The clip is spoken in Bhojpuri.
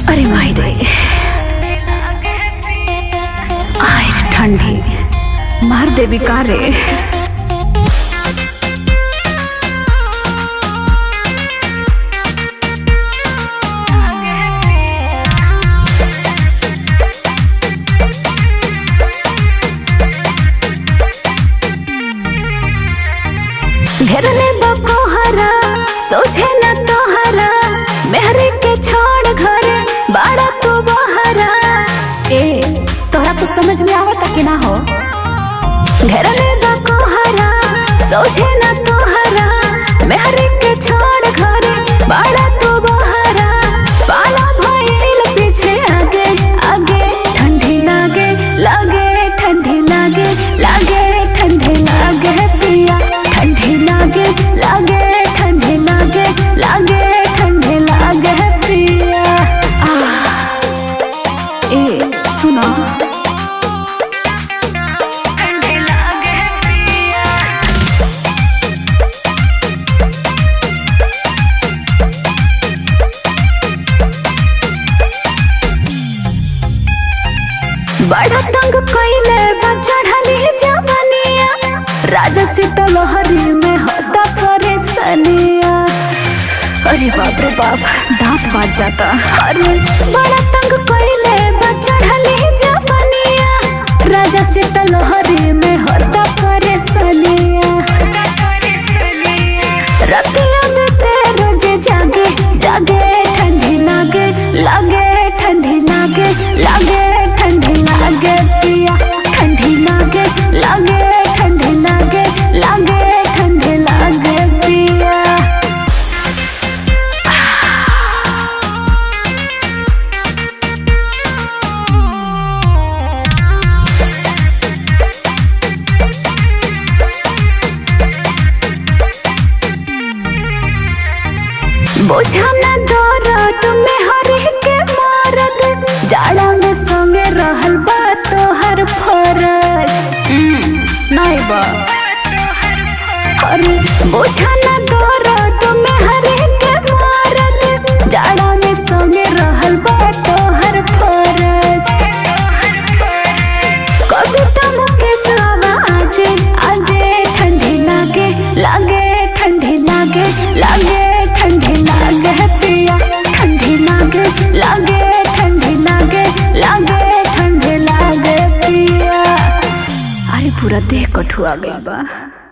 अरे माई रे आय रे ठंडी मार देवी का रे घेरले बकोहरा सोझे न तोहरा मेहरे के छोड़ घरे बाड़ा तू बहरा ए तोहरा तो समझ में आवता कि ना हो घेरले बकोहरा सोझे न तोहरा मेहरे के छोड़ घरे बाड़ा तू बहरा पाला भइल पीछे आगे आगे ठंडी लागे लागे ठंडी लागे लागे ठंडी लागे पिया ठंडी लागे लागे ठंडी लागे लागे ठंडी लागे पिया आह, ए सुनो ठंडी लागे पिया बड़ा तंग कइले बा चढ़ली जवनिया राजा सीतलहरी में होता परेशानिया अरे बाप रे बाप दांत बाज जाता अरे बड़ा तंग कइले बा चढ़ली जवनिया राजा सीतलहरी में होता परेशानिया रतिया में ते रोजे जागे जागे ठंडी लागे लागे ठंडी लागे लागे ठंडी लागे पिया ठंडी लागे लागे ठंडी लागे लागे ठंडी लागे पिया बोझा न डरो तुम्हें हर के मारत जाड़ा में संगे रहल बा तोहर फरज नहीं बा अरे बोझा न डरो तुम्हें हर के मारत जाड़ा में संगे रहल बा तोहर फरज कविता मुकेश आवा आजे आजे ठंडी लागे लागे ठंडी लागे लागे ठंडी लागे पिया ठंडी लागे लागे ठंडी लागे लागे ठंडी लागे पिया अरे पूरा देह कठुआ गई बा